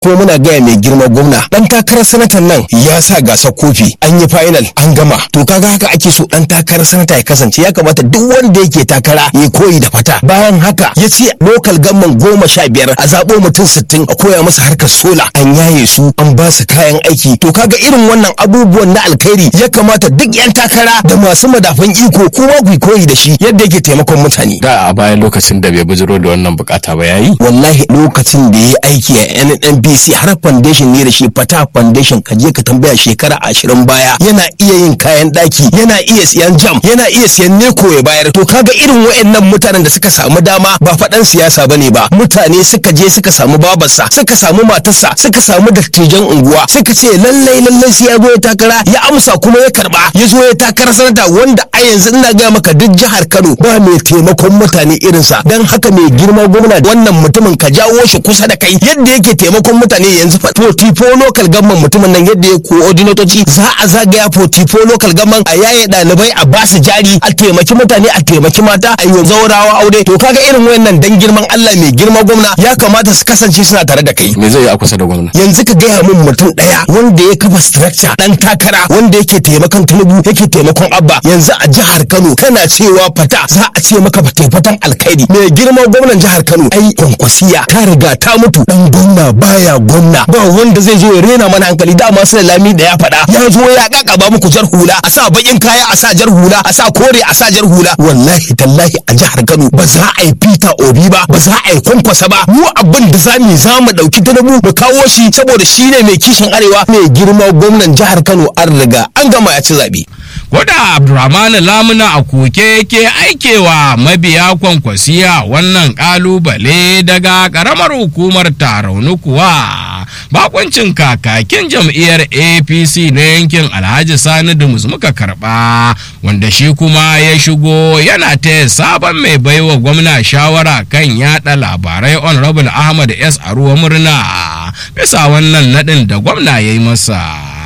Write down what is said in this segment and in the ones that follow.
kuma muna gaya mai girma gwamna dan takarar sanatan nan ya sa gasar kofi an yi final an gama to kaga haka ake so dan takarar sanata ya kasance ya kamata duk wanda yake takara ya koyi da fata bayan haka ya ce lokal gamman goma sha biyar a zaɓo mutum sittin a koya masa harkar sola an yaye su an ba su kayan aiki to kaga irin wannan abubuwan na alkhairi ya kamata duk yan takara da masu madafan iko kuma ku koyi da shi yadda yake taimakon mutane da a bayan lokacin da bai bujiro da wannan bukata ba yayi wallahi lokacin da ya aiki a NNPC har foundation ne da shi fata foundation ka je ka tambaya shekara ashirin baya yana iya yin kayan daki yana iya siyan jam yana iya siyan neko ya bayar to kaga irin wayannan mutanen da suka samu dama ba faɗan siyasa bane ba mutane suka je suka samu babarsa suka samu matarsa suka samu dattijan unguwa suka ce lallai lallai sai ya zo ya takara ya amsa kuma ya karba ya zo ya takara sanata wanda a yanzu ina ga maka duk jihar Kano ba mai taimakon mutane irinsa dan haka mai girma gwamna wannan mutumin ka jawo shi kusa da kai yadda yake taimakon mutane yanzu fa 44 local government mutumin nan yadda ya coordinatoci za a zagaya 44 local government a yaye ɗalibai a basu jari a taimaki mutane a taimaki mata a yi zaurawa aure to kaga irin wayannan dan girman Allah mai girma gwamna ya kamata su kasance suna tare da kai me zai yi a kusa da gwamna yanzu ka gaya min mutum ɗaya wanda ya kafa structure dan takara wanda yake taimakon Tinubu yake taimakon Abba yanzu a jihar Kano kana cewa fata za a ce maka fate fatan alkhairi mai girma gwamnan jihar Kano ai kwankwasiya ta riga ta mutu dan gwamna baya gwamna ba wanda zai zo ya rena mana hankali dama sai lami da ya faɗa ya zo ya kakaba muku jar hula a sa bakin kaya a sa jar hula a sa kore a sa jar hula wallahi tallahi a jihar Kano ba za a yi Peter Obi ba ba za a yi kwankwasa ba mu abin da za mu za mu dauki Tinubu mu kawo shi saboda shi ne mai kishin arewa mai girma gwamnan jihar Kano an riga an gama ya ci zabe Koda Abdurrahman Lamuna a koke ke aikewa mabiya kwankwasiya wannan kalubale daga karamar hukumar tarauni kuwa bakoncin kakakin jam'iyyar APC na yankin Alhaji Sani Dumus muka karba wanda shi kuma ya shigo yana taya sabon mai baiwa gwamna shawara kan yada labarai Honorable Ahmad S. Aruwa murna bisa wannan nadin da gwamna ya yi masa.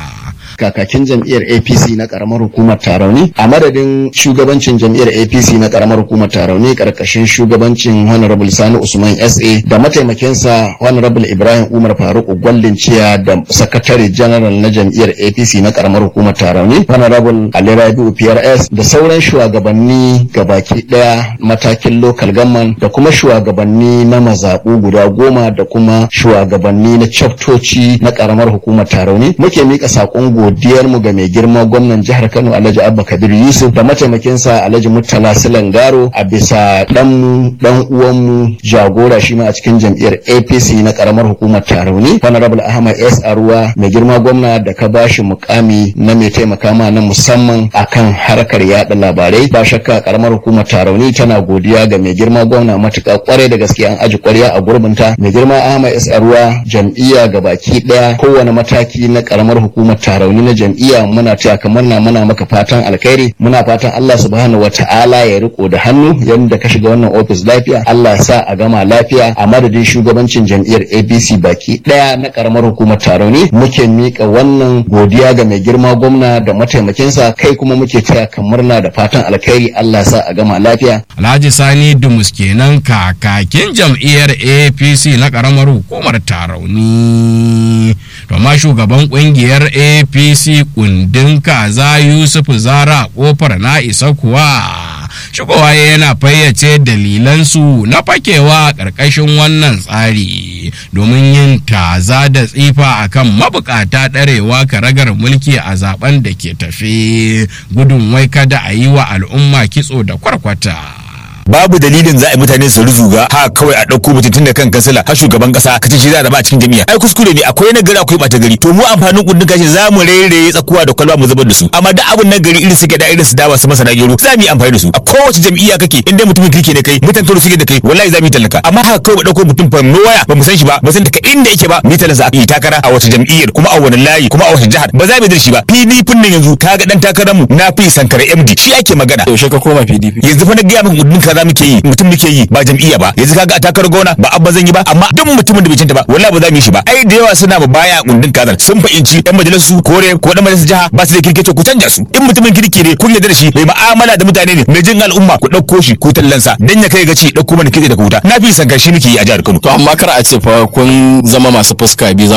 kakakin jam'iyyar apc na karamar hukumar tarauni a madadin shugabancin jam'iyyar apc na karamar hukumar tarauni karkashin shugabancin honorable sani usman sa da mataimakinsa honorable ibrahim umar faruk gwallin ciya da sakatare general na jam'iyyar apc na karamar hukumar tarauni honorable ali rabi'u prs da sauran shugabanni gabaki daya matakin local government da kuma shugabanni na mazaɓu guda goma da kuma shugabanni na chaptoci na karamar hukumar tarauni muke mika saƙon godiyar mu ga mai girma gwamnan jihar Kano Alhaji Abba Kabir Yusuf da mataimakinsa Alhaji Murtala Silangaro a bisa dan mu dan uwan mu jagora shi ma a cikin jam'iyyar APC na karamar hukumar Tarauni Honorable Ahmad S Arwa mai girma gwamna da ka bashi mukami na mai taimaka ma na musamman akan harkar yada labarai ba shakka karamar hukumar Tarauni tana godiya ga mai girma gwamna matuƙa kwarai da gaske an aji kwarya a gurbinta mai girma Ahmad S Arwa jam'iyya gabaki daya kowane mataki na karamar hukumar Tarauni rauni na jam'iyya muna taya kamar na muna maka fatan alkhairi muna fatan Allah subhanahu wata'ala ya riko da hannu yadda ka shiga wannan ofis lafiya Allah ya sa a gama lafiya a madadin shugabancin jam'iyyar APC baki daya na karamar hukumar Tarauni muke mika wannan godiya ga mai girma gwamna da mataimakinsa kai kuma muke taya kamar na da fatan alkhairi Allah ya sa a gama lafiya Alhaji Sani Dumus kenan kakakin jam'iyyar APC na karamar hukumar Tarauni to ma shugaban kungiyar APC kundin kaza Yusuf Zara kofar na isa kuwa shigowa yana fayyace dalilansu na fakewa ƙarƙashin wannan tsari domin yin taza da tsifa akan mabukata ɗarewa karagar mulki a zaben da ke tafe gudun wai kada a yi wa al'umma kitso da kwarkwata. babu dalilin za a yi mutane su ruzuga ha kawai a ɗauko mutum tun da kan kansila har shugaban ƙasa ka ce shi za a raba a cikin jami'a ai kuskure ne akwai na gari akwai ɓata gari to mu amfanin kundin kashi za mu rairaye tsakuwa da kwalba mu zubar da su amma da abun na gari irin suke da irin su dawa su masana gero za mu yi amfani da su a kowace jam'iyya kake inda mutumin kirki ne kai mutan toro suke da kai wallahi za mu yi tallaka amma haka kawai ba ɗauko mutum fa no waya ba mu san shi ba ba san daga inda yake ba mu yi talaka a yi takara a wace jam'iyyar kuma a wani layi kuma a wace jihar ba za mu yi da shi ba PDP nan yanzu kaga dan takararmu na fi sankara MD shi ake magana yaushe ka koma PDP yanzu fa na gaya maka kundin kaza kaza muke yi mutum muke yi ba jam'iyya ba yanzu kaga a takarar gona ba abba zan yi ba amma duk mutumin da bai cinta ba wallahi ba za mu yi shi ba ai da yawa suna ba baya kundin kazar sun fahimci yan majalisu kore ko dan majalisar jiha ba su da kirki to ku canja su in mutumin kirki ne kun yarda da shi mai mu'amala da mutane ne mai jin al'umma ku dauko shi ku tallansa dan ya kai gaci dauko mana kitse da wuta na fi san shi nake yi a jihar Kano to amma kar a ce fa kun zama masu fuska biyu